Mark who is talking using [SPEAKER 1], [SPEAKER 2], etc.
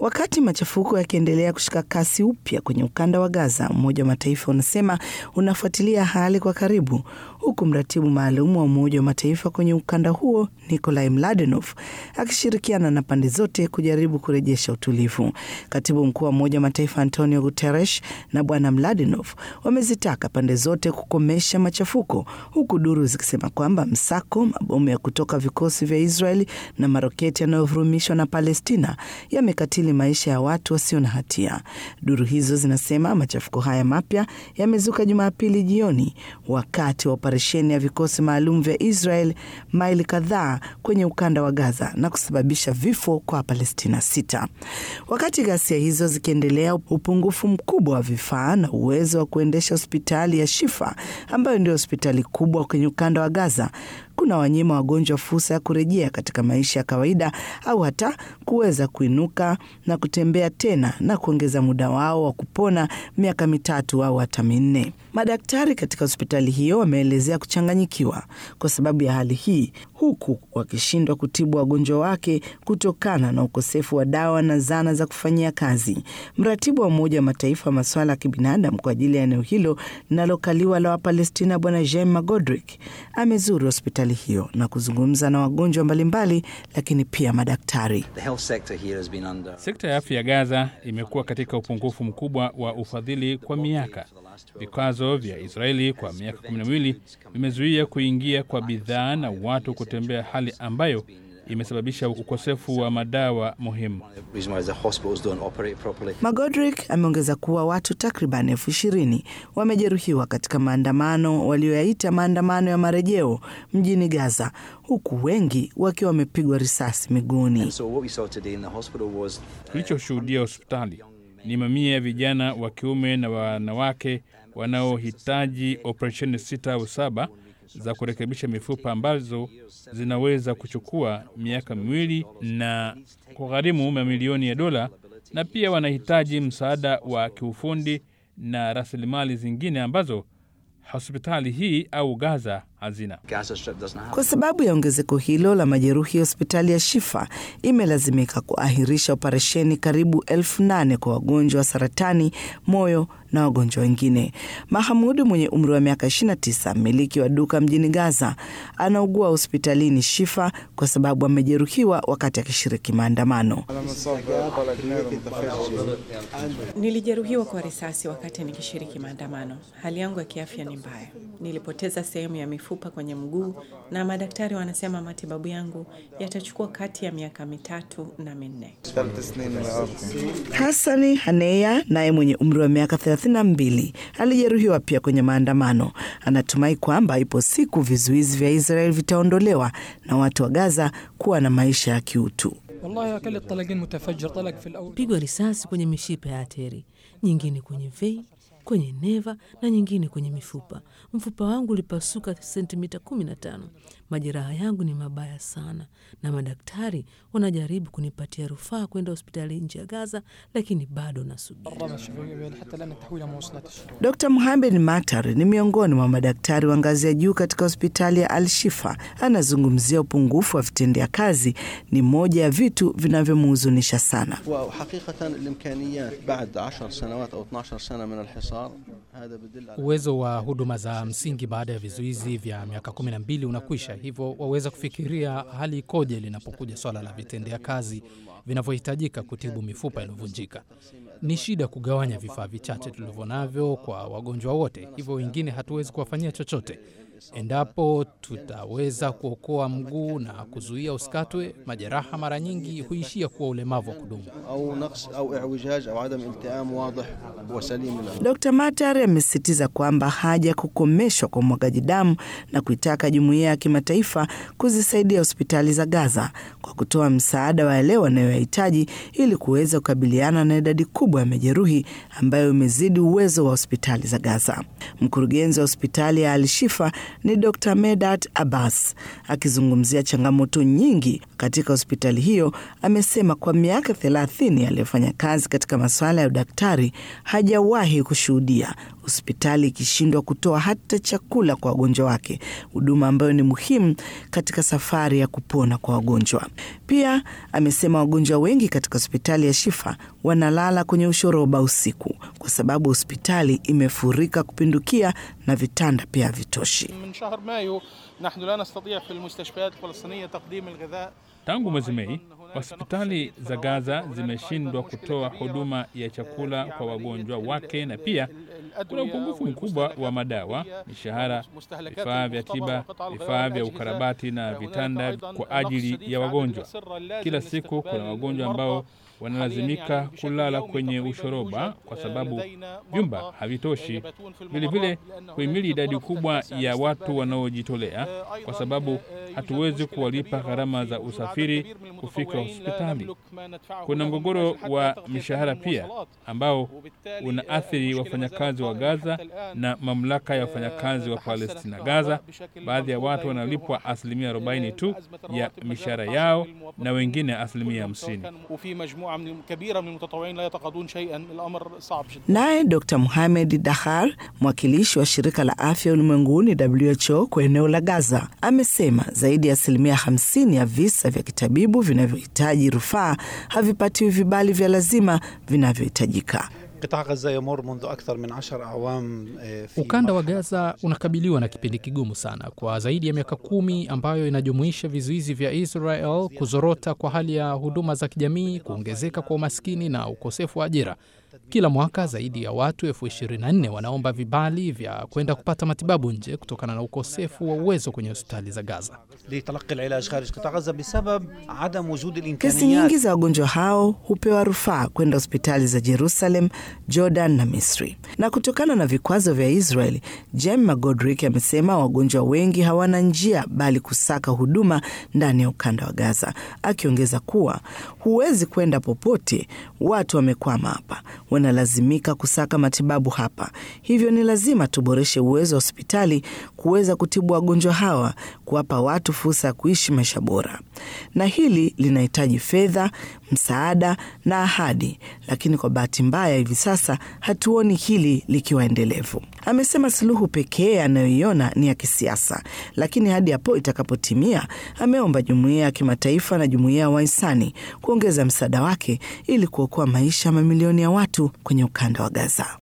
[SPEAKER 1] Wakati machafuko yakiendelea kushika kasi upya kwenye ukanda wa Gaza, Umoja wa Mataifa unasema unafuatilia hali kwa karibu, huku mratibu maalum wa Umoja wa Mataifa kwenye ukanda huo Nikolai Mladenov akishirikiana na pande zote kujaribu kurejesha utulivu. Katibu mkuu wa Umoja wa Mataifa Antonio Guterres na Bwana Mladenov wamezitaka pande zote kukomesha machafuko, huku duru zikisema kwamba msako, mabomu ya kutoka vikosi vya Israeli na maroketi yanayovurumishwa na Palestina yamekatili maisha ya watu wasio na hatia. Duru hizo zinasema machafuko haya mapya yamezuka Jumapili jioni wakati wa operesheni ya vikosi maalum vya Israel maili kadhaa kwenye ukanda wa Gaza na kusababisha vifo kwa Palestina sita. Wakati ghasia hizo zikiendelea, upungufu mkubwa wa vifaa na uwezo wa kuendesha hospitali ya Shifa ambayo ndio hospitali kubwa kwenye ukanda wa Gaza kuna wanyima wagonjwa fursa ya kurejea katika maisha ya kawaida au hata kuweza kuinuka na kutembea tena na kuongeza muda wao wa kupona miaka mitatu au hata minne. Madaktari katika hospitali hiyo wameelezea kuchanganyikiwa kwa sababu ya hali hii, huku wakishindwa kutibu wagonjwa wake kutokana na ukosefu wa dawa na zana za kufanyia kazi. Mratibu wa Umoja wa Mataifa wa masuala ya kibinadamu kwa ajili ya eneo hilo linalokaliwa la Wapalestina, Bwana Jem Magodrick amezuru hospitali hiyo na kuzungumza na wagonjwa mbalimbali, lakini pia madaktari.
[SPEAKER 2] Under... sekta ya afya ya Gaza imekuwa katika upungufu mkubwa wa ufadhili kwa miaka. Vikwazo vya Israeli kwa miaka kumi na miwili vimezuia kuingia kwa bidhaa na watu kutembea, hali ambayo imesababisha ukosefu wa madawa muhimu.
[SPEAKER 1] Magodrick ameongeza kuwa watu takriban elfu ishirini wamejeruhiwa katika maandamano walioyaita maandamano ya marejeo mjini Gaza, huku wengi wakiwa wamepigwa risasi miguuni.
[SPEAKER 2] Tulichoshuhudia hospitali ni mamia ya vijana wa kiume na wanawake wanaohitaji operesheni sita au saba za kurekebisha mifupa ambazo zinaweza kuchukua miaka miwili na kugharimu mamilioni ya dola, na pia wanahitaji msaada wa kiufundi na rasilimali zingine ambazo hospitali hii au Gaza hazina.
[SPEAKER 1] Kwa sababu ya ongezeko hilo la majeruhi, hospitali ya Shifa imelazimika kuahirisha operesheni karibu elfu nane kwa wagonjwa wa saratani, moyo na wagonjwa wengine. Mahamudu mwenye umri wa miaka 29, mmiliki wa duka mjini Gaza, anaugua hospitalini Shifa kwa sababu amejeruhiwa wakati akishiriki maandamano.
[SPEAKER 3] Nilijeruhiwa kwa risasi wakati nikishiriki maandamano. Hali yangu ya kiafya ni mbaya. Nilipoteza sehemu ya mifupa kwenye mguu na madaktari wanasema matibabu yangu yatachukua kati ya miaka mitatu na minne.
[SPEAKER 1] Hasani Haneya naye mwenye umri wa miaka 32 alijeruhiwa pia kwenye maandamano. Anatumai kwamba ipo siku vizuizi vya Israel vitaondolewa na watu wa Gaza kuwa na maisha ya kiutu.
[SPEAKER 4] Pigwa risasi kwenye mishipa ya ateri, nyingine kwenye vei kwenye neva na nyingine kwenye mifupa. Mfupa wangu ulipasuka sentimita 15. Majeraha yangu ni mabaya sana, na madaktari wanajaribu kunipatia rufaa kwenda hospitali nje ya Gaza, lakini bado nasubiri.
[SPEAKER 1] Dr Muhamed Matar ni miongoni mwa madaktari wa ngazi ya juu katika hospitali ya Al Shifa. Anazungumzia upungufu wa vitendea kazi ni moja ya vitu vinavyomhuzunisha sana.
[SPEAKER 5] Uwezo wa huduma za msingi baada ya vizuizi vya miaka kumi na mbili unakwisha, hivyo waweza kufikiria hali ikoje linapokuja swala la vitendea kazi vinavyohitajika kutibu mifupa iliyovunjika. Ni shida kugawanya vifaa vichache tulivyo navyo kwa wagonjwa wote, hivyo wengine hatuwezi kuwafanyia chochote. Endapo tutaweza kuokoa mguu na kuzuia usikatwe, majeraha mara nyingi huishia kuwa ulemavu wa kudumu.
[SPEAKER 1] Dr Matar amesisitiza kwamba haja ya kukomeshwa kwa umwagaji damu na kuitaka jumuiya ya kimataifa kuzisaidia hospitali za Gaza kwa kutoa msaada wa yale wanayoyahitaji ili kuweza kukabiliana na idadi kubwa ya majeruhi ambayo imezidi uwezo wa hospitali za Gaza. Mkurugenzi wa hospitali ya Al-Shifa ni Dr Medat Abbas akizungumzia changamoto nyingi katika hospitali hiyo. Amesema kwa miaka thelathini aliyofanya kazi katika masuala ya udaktari hajawahi kushuhudia hospitali ikishindwa kutoa hata chakula kwa wagonjwa wake, huduma ambayo ni muhimu katika safari ya kupona kwa wagonjwa. Pia amesema wagonjwa wengi katika hospitali ya Shifa wanalala kwenye ushoroba usiku kwa sababu hospitali imefurika kupindukia na vitanda pia havitoshi.
[SPEAKER 2] Tangu mwezi Mei, hospitali za Gaza zimeshindwa kutoa huduma ya chakula kwa wagonjwa wake, na pia kuna upungufu mkubwa wa madawa, mishahara, vifaa vya tiba, vifaa vya ukarabati na vitanda kwa ajili ya wagonjwa. Kila siku kuna wagonjwa ambao wanalazimika kulala kwenye ushoroba kwa sababu vyumba havitoshi. Vilevile kuhimili idadi kubwa ya watu wanaojitolea, kwa sababu hatuwezi kuwalipa gharama za usafiri kufika hospitali. Kuna mgogoro wa mishahara pia ambao unaathiri wafanyakazi wa Gaza na mamlaka ya wafanyakazi wa Palestina Gaza. Baadhi ya watu wanalipwa asilimia 40 tu ya mishahara yao na wengine asilimia
[SPEAKER 1] 50. Naye Dr Muhamed Dahar, mwakilishi wa shirika la afya ulimwenguni WHO kwa eneo la Gaza, amesema zaidi ya asilimia 50 ya visa vya kitabibu vinavyohitaji rufaa havipatiwi vibali vya lazima vinavyohitajika.
[SPEAKER 5] Ukanda wa Gaza unakabiliwa na kipindi kigumu sana kwa zaidi ya miaka kumi, ambayo inajumuisha vizuizi vya Israel, kuzorota kwa hali ya huduma za kijamii, kuongezeka kwa umaskini na ukosefu wa ajira. Kila mwaka zaidi ya watu elfu 24 wanaomba vibali vya kwenda kupata matibabu nje kutokana na ukosefu wa uwezo kwenye hospitali za Gaza.
[SPEAKER 1] Kesi nyingi za wagonjwa hao hupewa rufaa kwenda hospitali za Jerusalem, Jordan na Misri. Na kutokana na vikwazo vya Israel, Jem Magodrick amesema wagonjwa wengi hawana njia bali kusaka huduma ndani ya ukanda wa Gaza, akiongeza kuwa huwezi kwenda popote, watu wamekwama hapa wanalazimika kusaka matibabu hapa. Hivyo ni lazima tuboreshe uwezo wa hospitali kuweza kutibu wagonjwa hawa, kuwapa watu fursa ya kuishi maisha bora, na hili linahitaji fedha, msaada na ahadi, lakini kwa bahati mbaya hivi sasa hatuoni hili likiwa endelevu. Amesema suluhu pekee anayoiona ni ya kisiasa, lakini hadi hapo itakapotimia, ameomba jumuiya ya kimataifa na jumuiya ya wahisani kuongeza msaada wake ili kuokoa maisha ya mamilioni ya watu kwenye ukanda wa Gaza.